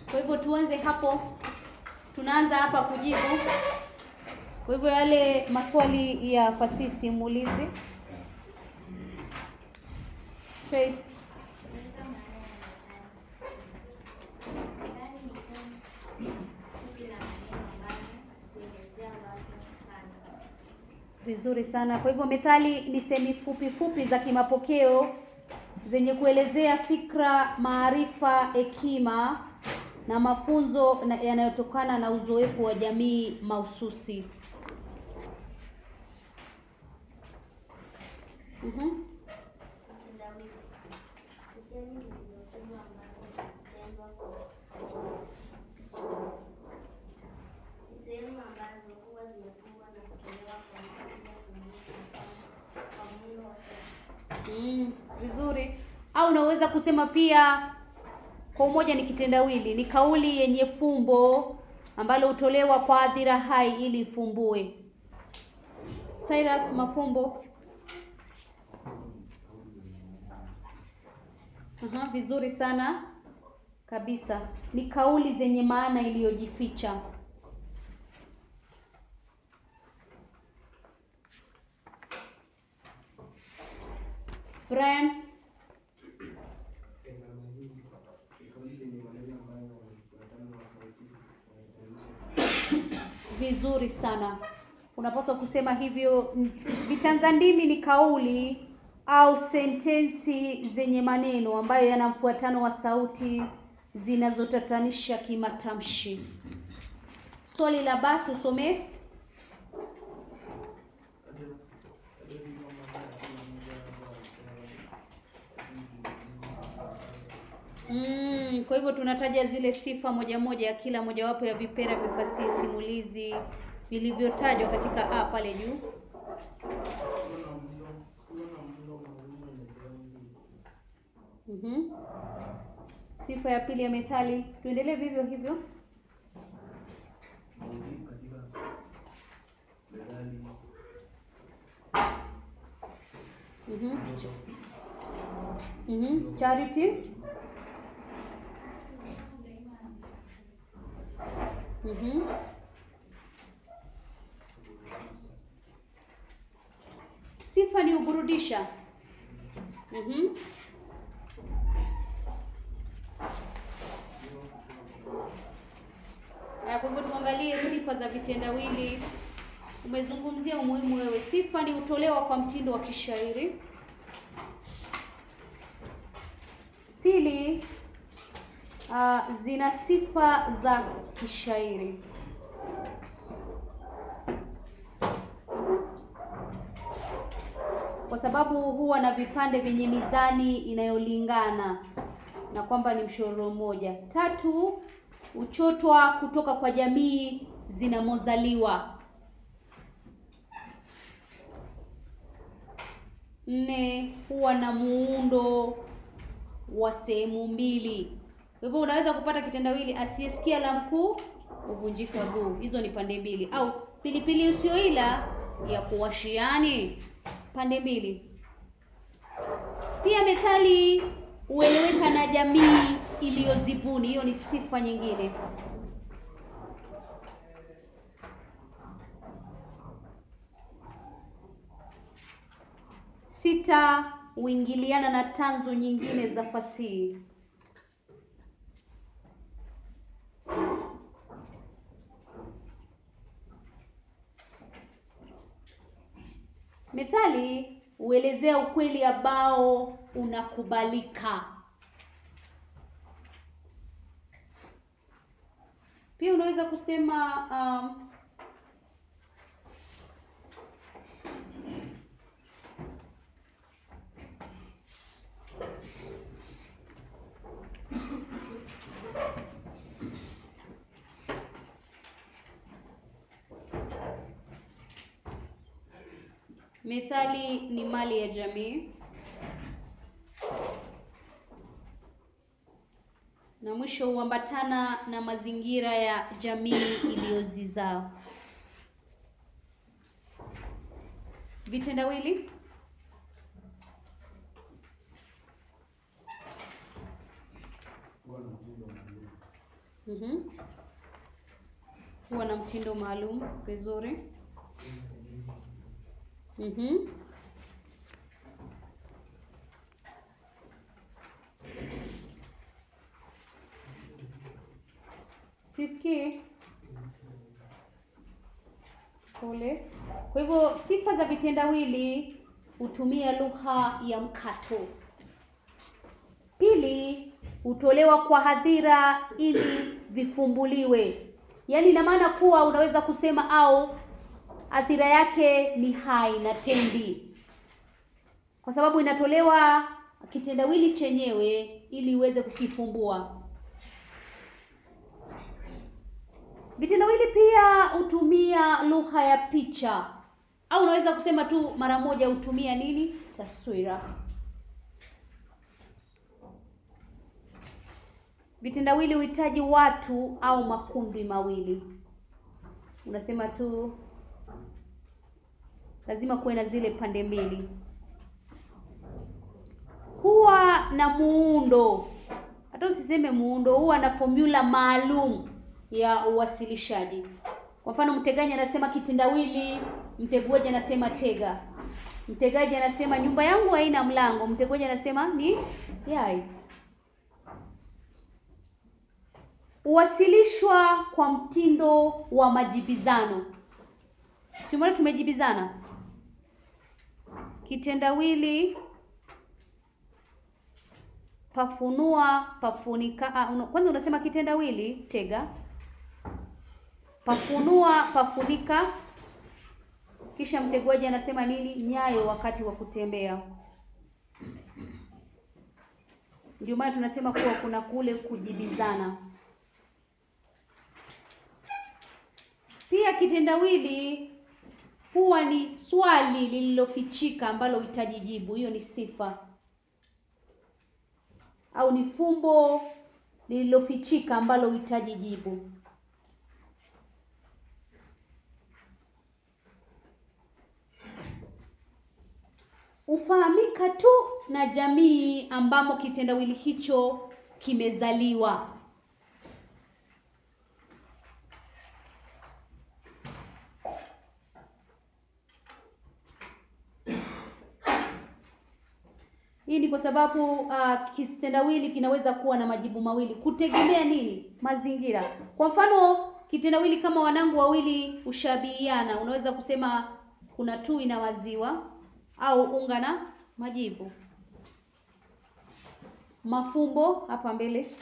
Kwa hivyo tuanze hapo, tunaanza hapa kujibu. Kwa hivyo yale maswali ya fasihi simulizi. Faith. Vizuri sana. Kwa hivyo methali ni semi fupi fupi za kimapokeo zenye kuelezea fikra, maarifa, hekima na mafunzo na- yanayotokana na uzoefu wa jamii mahususi. Mhm. Sehemu zilizofungwa ambazo zinatendwa kwa ni sehemu ambazo huwa zimefungwa na kutolewa kwa mpangilio kumbuka kwa muundo wa sehemu. Mm, vizuri. Au unaweza kusema pia kwa umoja ni kitendawili, ni kauli yenye fumbo ambalo hutolewa kwa hadhira hai ili ifumbue. Cyrus, mafumbo. Aha, vizuri sana kabisa. Ni kauli zenye maana iliyojificha. Brian, Examu hii ni kauli zenye maneno ambayo wanafuatana na sauti wanatayarisha vizuri sana. Unapaswa kusema hivyo. Vitanza ndimi ni kauli au sentensi zenye maneno ambayo yana mfuatano wa sauti zinazotatanisha kimatamshi. Swali la ba tusomee. Mm, kwa hivyo tunataja zile sifa moja moja ya kila mojawapo ya vipera vya fasihi simulizi vilivyotajwa katika a pale juu. kuwa na mlo kuwa na mlo maalum wenye sehemu mbili. Mhm. Sifa ya pili ya methali, tuendelee vivyo hivyo. Maudhui katika methali Mhm. Mhm. Charity. Mhm. Sifa ni uburudisha. Mhm. Haya, kwa hivyo tuangalie sifa za vitendawili. Umezungumzia umuhimu wewe. Sifa ni hutolewa kwa mtindo wa kishairi. Pili, uh, zina sifa za kishairi. Kwa sababu huwa na vipande vyenye mizani inayolingana na kwamba ni mshororo mmoja. Tatu, huchotwa kutoka kwa jamii zinamozaliwa. Nne, huwa na muundo wa sehemu mbili. Kwa hivyo unaweza kupata kitendawili asiyesikia la mkuu huvunjika guu. Hizo ni pande mbili, au pilipili usioila ya kuwashiani, pande mbili. Pia methali hueleweka na jamii iliyozibuni. Hiyo ni sifa nyingine. Sita, huingiliana na tanzu nyingine za fasihi. Methali huelezea ukweli ambao unakubalika. Pia unaweza kusema um, Methali ni mali ya jamii. Na mwisho huambatana na mazingira ya jamii iliyozizaa. Vitendawili kuwa na mtindo maalum. Mhm. Huwa na mtindo maalum. Vizuri. Mhm. Sisikii. Pole. Kwa hivyo sifa za vitendawili hutumia lugha ya mkato. Pili, hutolewa kwa hadhira ili vifumbuliwe. Yaani ina maana kuwa unaweza kusema au athira yake ni hai na tendi, kwa sababu inatolewa kitendawili chenyewe ili uweze kukifumbua. Vitendawili pia hutumia lugha ya picha, au unaweza kusema tu mara moja hutumia nini? Taswira. Vitendawili huhitaji watu au makundi mawili. Unasema tu lazima kuwe na zile pande mbili. Huwa na muundo, hata usiseme muundo, huwa na formula maalum ya uwasilishaji. Kwa mfano, mtegaji anasema kitendawili, mteguaji anasema tega. Mtegaji anasema nyumba yangu haina mlango, mteguaji anasema ni yai. Huwasilishwa kwa mtindo wa majibizano. Tumeona tumejibizana. Kitendawili pafunua, pafunika. Ah, una, kwanza unasema kitendawili tega, pafunua, pafunika, kisha mteguaji anasema nini? Nyayo wakati wa kutembea. Ndio maana tunasema kuwa kuna kule kujibizana. Pia kitendawili huwa ni swali lililofichika ambalo huhitaji jibu. Hiyo ni sifa, au ni fumbo lililofichika ambalo huhitaji jibu. Hufahamika tu na jamii ambamo kitendawili hicho kimezaliwa. Hii ni kwa sababu uh, kitendawili kinaweza kuwa na majibu mawili kutegemea nini? Mazingira. Kwa mfano, kitendawili kama wanangu wawili hushabihiana, unaweza kusema kuna tui na maziwa au unga na majivu. Mafumbo hapa mbele.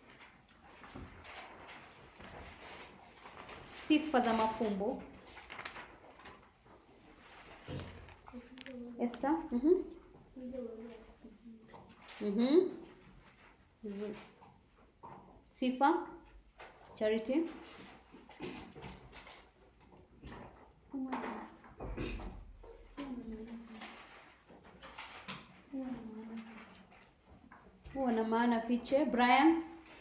Sifa za mafumbo. Esther? Mhm. Mhm. Vizuri. Sifa Charity. Huwa na maana fiche. Brian.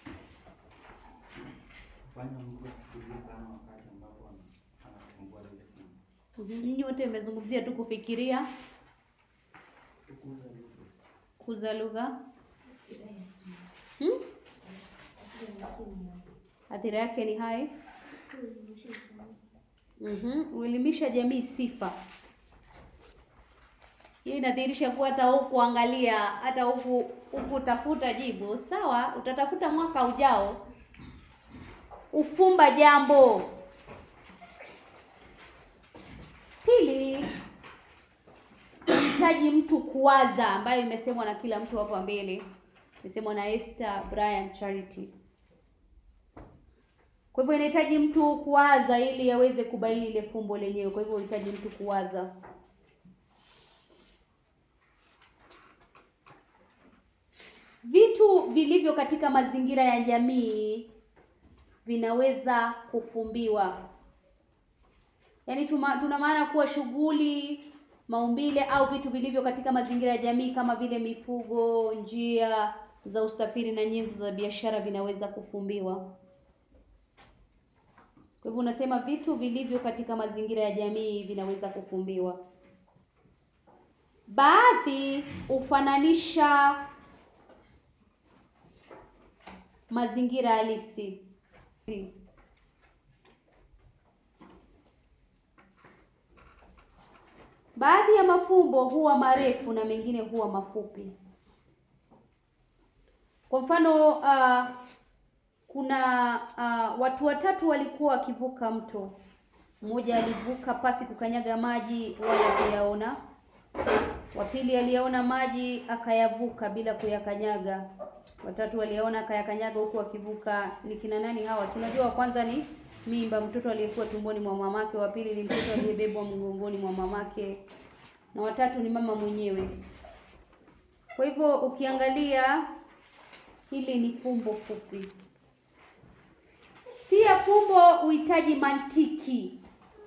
Kufanya mtu afikirie sana wakati ambapo ana- anafungua lile fungu. Mhm. Nyinyi wote mmezungumzia tu kufikiria, Kukuza lugha. kuza lugha. Hmm? Athira yake ni hai. Mhm. Uelimisha jamii sifa. Hiyo inadhihirisha kuwa hata huku angalia, hata huku huku tafuta jibu. Sawa, utatafuta mwaka ujao. Ufumba jambo. Pili, hitaji mtu kuwaza, ambayo imesemwa na kila mtu hapa mbele, imesemwa na Esther, Brian, Charity. Kwa hivyo inahitaji mtu kuwaza ili aweze kubaini ile fumbo lenyewe. Kwa hivyo inahitaji mtu kuwaza. Vitu vilivyo katika mazingira ya jamii vinaweza kufumbiwa. Yaani tuma, tuna maana kuwa shughuli, maumbile au vitu vilivyo katika mazingira ya jamii kama vile mifugo, njia za usafiri na nyenzo za biashara vinaweza kufumbiwa. Kwa hivyo unasema vitu vilivyo katika mazingira ya jamii vinaweza kufumbiwa. Baadhi hufananisha mazingira halisi. Baadhi ya mafumbo huwa marefu na mengine huwa mafupi. Kwa mfano uh, kuna uh, watu watatu walikuwa wakivuka mto. Mmoja alivuka pasi kukanyaga maji wala kuyaona. Wa pili aliyaona maji akayavuka bila kuyakanyaga. Watatu waliyaona akayakanyaga huku akivuka. Ni kina nani hawa? Si unajua wa kwanza ni mimba, mtoto aliyekuwa tumboni mwa mamake. Wa pili ni mtoto aliyebebwa mgongoni mwa mamake, na watatu ni mama mwenyewe. Kwa hivyo ukiangalia hili ni fumbo fupi. Pia fumbo huhitaji mantiki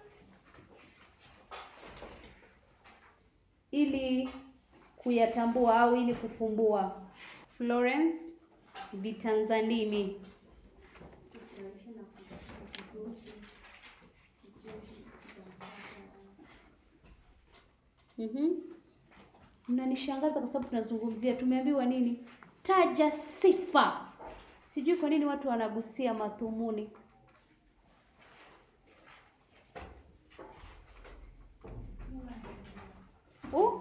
ili kuyatambua au ili kufumbua. Florence Vitanzandimi. Mhm. Mnanishangaza kwa sababu tunazungumzia, tumeambiwa nini? Taja sifa. Sijui kwa nini watu wanagusia madhumuni. Oh?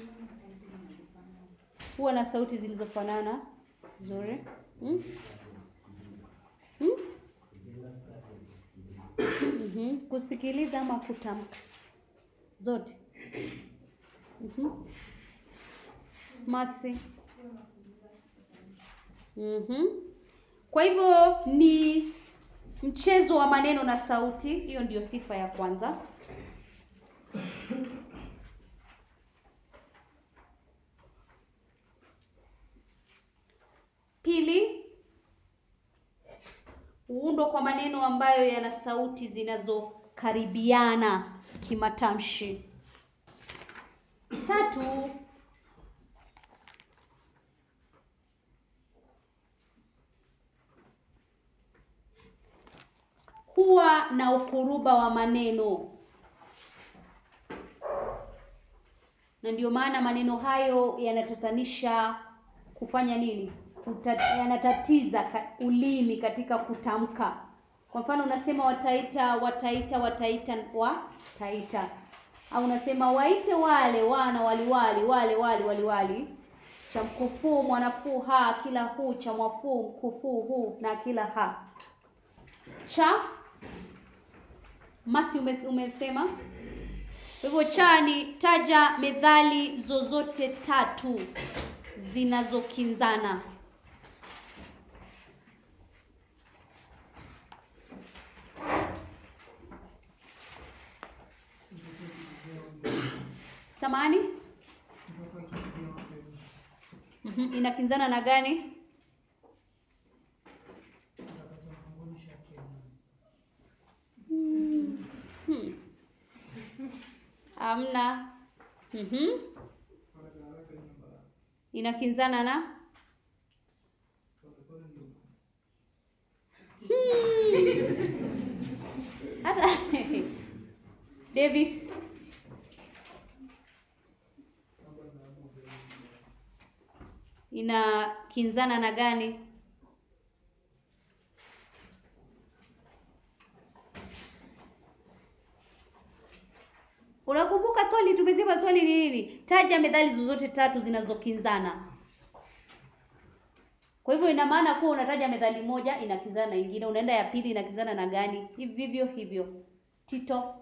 Huwa na sauti zilizofanana nzuri. Hmm? Hmm? Mhm. Kusikiliza ama kutamka zote. Mhm. Masi. Mhm. Kwa hivyo ni mchezo wa maneno na sauti, hiyo ndiyo sifa ya kwanza. Pili, huundwa kwa maneno ambayo yana sauti zinazokaribiana kimatamshi. Tatu, huwa na ukuruba wa maneno, na ndio maana maneno hayo yanatatanisha kufanya nini? Kuta, yanatatiza ka, ulimi katika kutamka. Kwa mfano unasema wataita, wataita, wataita, wataita, au unasema waite wale wana waliwali, wale wali waliwali, cha mkufuu mwanafuu ha, kila huu cha mwafuu mkufuu huu na kila ha cha masi ume, umesema. Kwa hivyo cha ni taja methali zozote tatu zinazokinzana. Samani? Mhm, inakinzana na gani? Hmm. Amna. Mhm. Inakinzana na Hmm. Hata Davis inakinzana na gani? Unakumbuka swali tumesema swali ni nini? Taja methali zozote tatu zinazokinzana. Kwa hivyo ina maana kuwa unataja methali moja inakinzana na ingine, unaenda ya pili inakinzana na gani? Hivyo hivyo. Tito.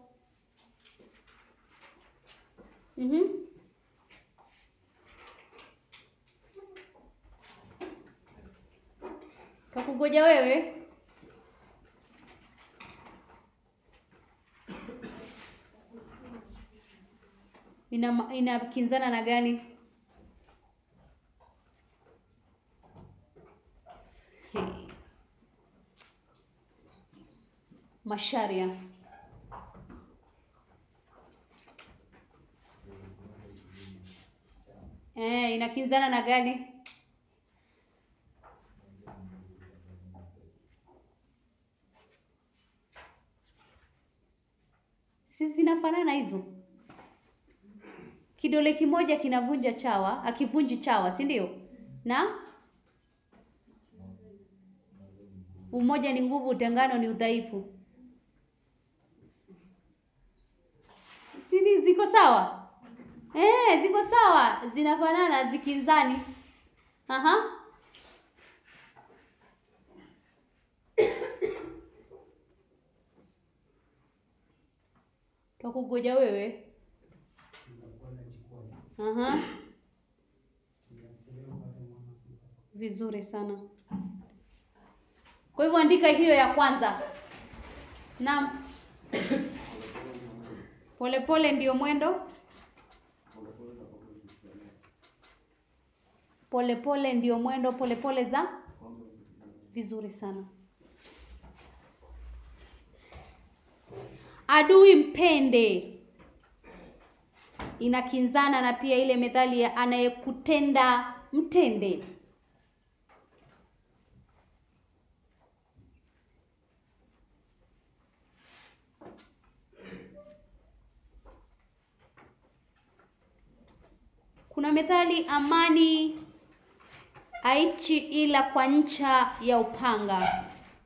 Mhm. Kakugoja wewe. Ina inakinzana na gani? Hey. Masharia. Eh, inakinzana na gani? Si zinafanana hizo? Kidole kimoja kinavunja chawa, akivunji chawa, si ndio? Na Umoja ni nguvu, utengano ni udhaifu. Si ziko sawa? Eh, ziko sawa, zinafanana, zikinzani. Aha. Twakugoja wewe. Aha. Vizuri sana. Kwa hivyo andika hiyo ya kwanza. Naam. Polepole ndio mwendo. Polepole ndio mwendo, polepole za vizuri sana. Adui mpende inakinzana na pia ile methali ya anayekutenda mtende. Kuna methali amani aichi ila kwa ncha ya upanga.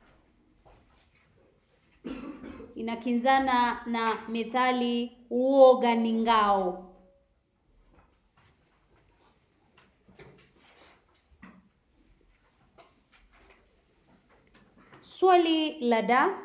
Inakinzana na methali uoga ni ngao. Swali la da.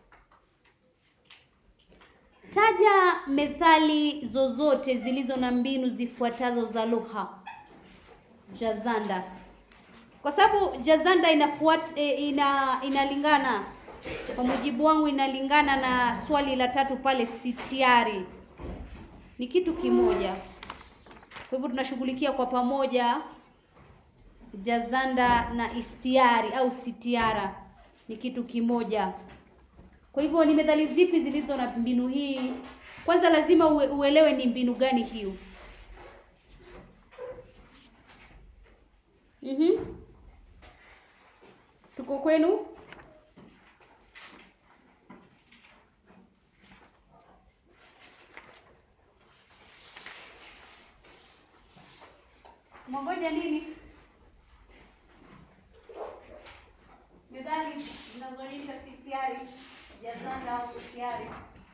Taja methali zozote zilizo na mbinu zifuatazo za lugha. Jazanda. Kwa sababu jazanda inafuat, e, ina inalingana kwa mujibu wangu inalingana na swali la tatu pale sitiari. Ni kitu kimoja. Kwa hivyo tunashughulikia kwa pamoja jazanda na istiari au sitiara ni kitu kimoja. Kwa hivyo ni methali zipi zilizo na mbinu hii? Kwanza lazima ue, uelewe ni mbinu gani hiyo. Mhm. Tuko kwenu? Mwangoja nini? Methali zinazoonyesha sitiari, jazanda au sitiari.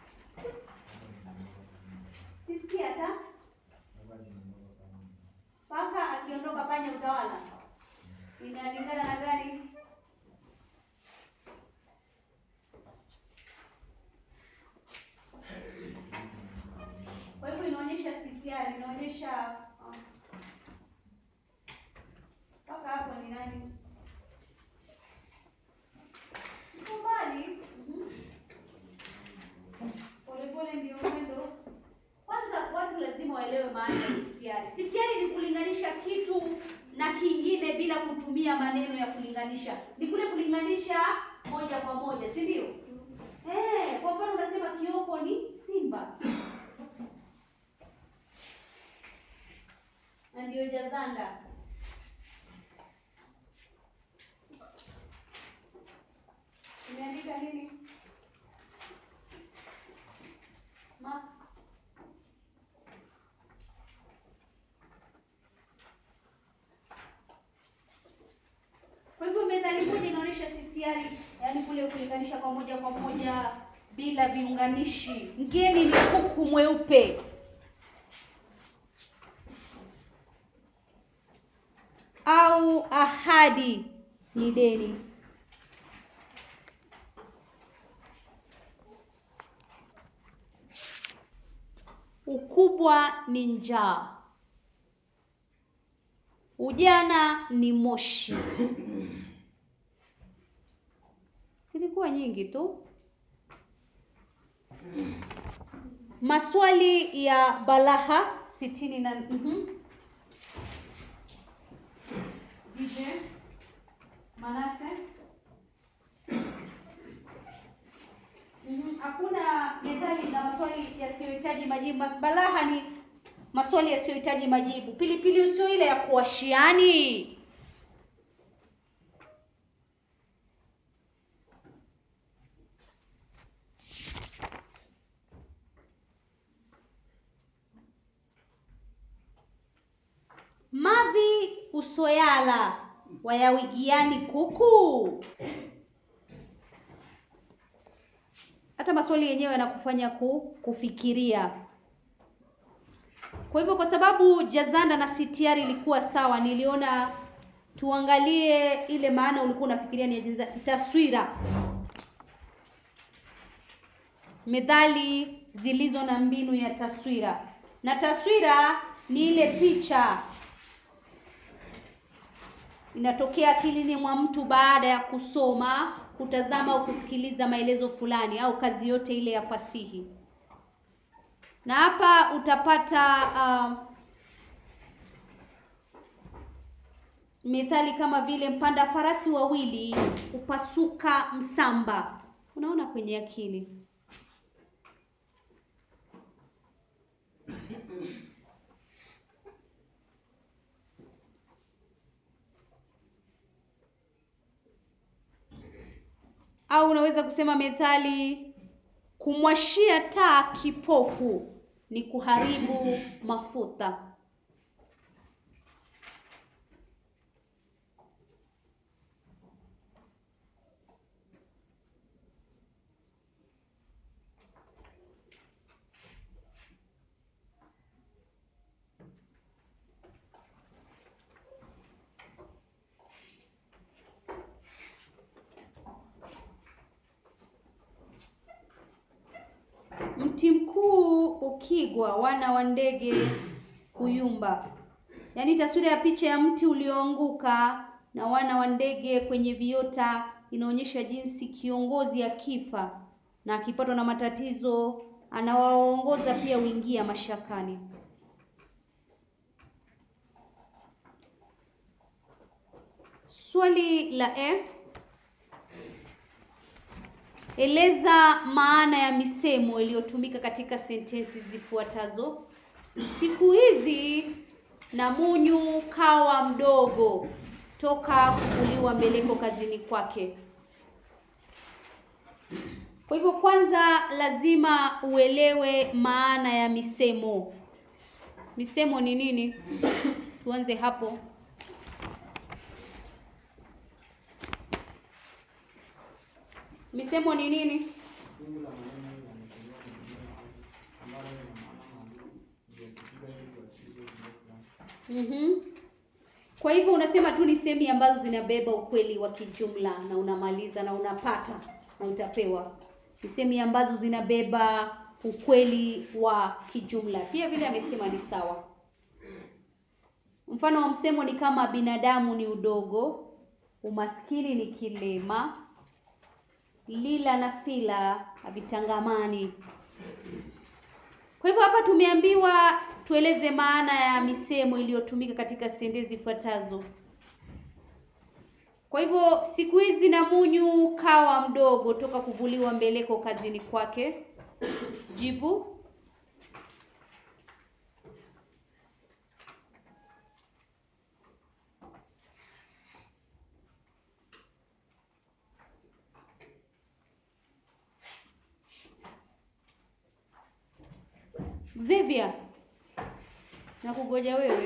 Sisikia hata paka akiondoka panya utawala. Inalingana na gani? Kwa hivyo inaonyesha sitiari, inaonyesha um, paka hapo ni nani? Iko mbali. Mhm. Polepole ndio mwendo. Kwanza watu lazima waelewe maana ya sitiari. Sitiari ni kulinganisha kitu na kingine bila kutumia maneno ya kulinganisha. Ni kule kulinganisha moja kwa moja, si ndio? Eh, kwa mfano unasema Kioko ni simba. Na ndio jazanda. Umeandika nini? Ma Kwa hivyo methali moja inaonyesha sitiari, yaani kule kulinganisha kwa moja kwa moja bila viunganishi. Mgeni ni kuku mweupe. Au ahadi ni deni. Ukubwa ni njaa. Ujana ni moshi. Zilikuwa nyingi tu. Maswali ya balagha sitini na mhm. DJ Manase. Mhm, Hakuna methali za maswali yasiyohitaji majibu. Balagha ni maswali yasiyohitaji majibu. Pilipili usio ile ya kuwashiani. Mavi usoyala wayawigiani kuku. hata maswali yenyewe yanakufanya ku, kufikiria. Kwa hivyo kwa sababu jazanda na sitiari ilikuwa sawa, niliona tuangalie ile maana ulikuwa unafikiria ni jaza- taswira, methali zilizo na mbinu ya taswira. Na taswira ni ile picha inatokea akilini mwa mtu baada ya kusoma, kutazama au kusikiliza maelezo fulani au kazi yote ile ya fasihi. Na hapa utapata uh, methali kama vile mpanda farasi wawili hupasuka msamba. Unaona kwenye akili. Au unaweza kusema methali kumwashia taa kipofu ni kuharibu mafuta. Mti mkuu ukigwa, wana wa ndege huyumba. Yaani taswira ya picha ya mti ulioanguka na wana wa ndege kwenye viota inaonyesha jinsi kiongozi akifa na akipatwa na matatizo anawaongoza pia huingia mashakani. Swali la E. Eleza maana ya misemo iliyotumika katika sentensi zifuatazo. Siku hizi Namunyu kawa mdogo toka kuvuliwa mbeleko kazini kwake. Kwa hivyo, kwanza lazima uelewe maana ya misemo. Misemo ni nini? Tuanze hapo. Misemo ni nini? Fungu la maneno linalotolewa na Biblia ambalo lina maana maalum iliyokusudiwa ili kuwasilisha ujumbe fulani. Mhm. Kwa hivyo unasema tu ni semi ambazo zinabeba ukweli wa kijumla na unamaliza na unapata na utapewa. Ni semi ambazo zinabeba ukweli wa kijumla. Pia vile amesema ni sawa. Mfano wa msemo ni kama binadamu ni udogo, umaskini ni kilema, lila na fila havitangamani. Kwa hivyo hapa tumeambiwa tueleze maana ya misemo iliyotumika katika sentensi zifuatazo. Kwa hivyo siku hizi Namunyu kawa mdogo toka kuvuliwa mbeleko kazini kwake. Jibu. Xavier, nakugoja wewe.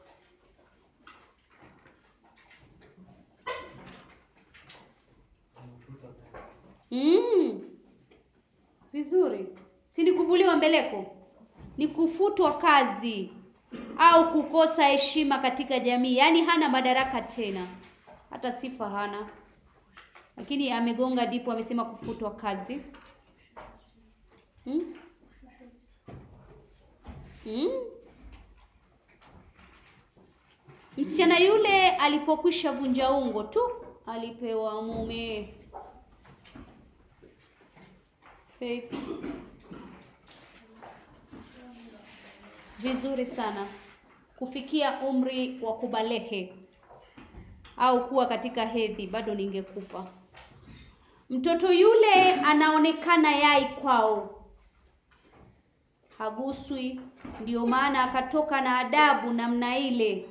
Mm. Vizuri. Si ni kuvuliwa mbeleko? Ni kufutwa kazi au kukosa heshima katika jamii, yaani hana madaraka tena, hata sifa hana, lakini amegonga dipo, amesema kufutwa kazi. Mm? Mm? Msichana yule alipokwisha vunja ungo tu alipewa mume. Faith. Vizuri sana. Kufikia umri wa kubalehe au kuwa katika hedhi bado ningekupa. Mtoto yule anaonekana yai kwao, haguswi, ndio maana akatoka na adabu namna ile.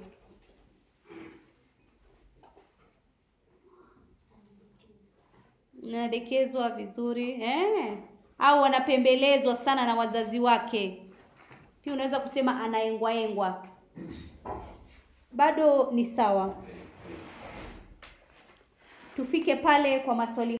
Nadekezwa vizuri eh, au anapembelezwa sana na wazazi wake. Pia unaweza kusema anaengwaengwa, bado ni sawa. Tufike pale kwa maswali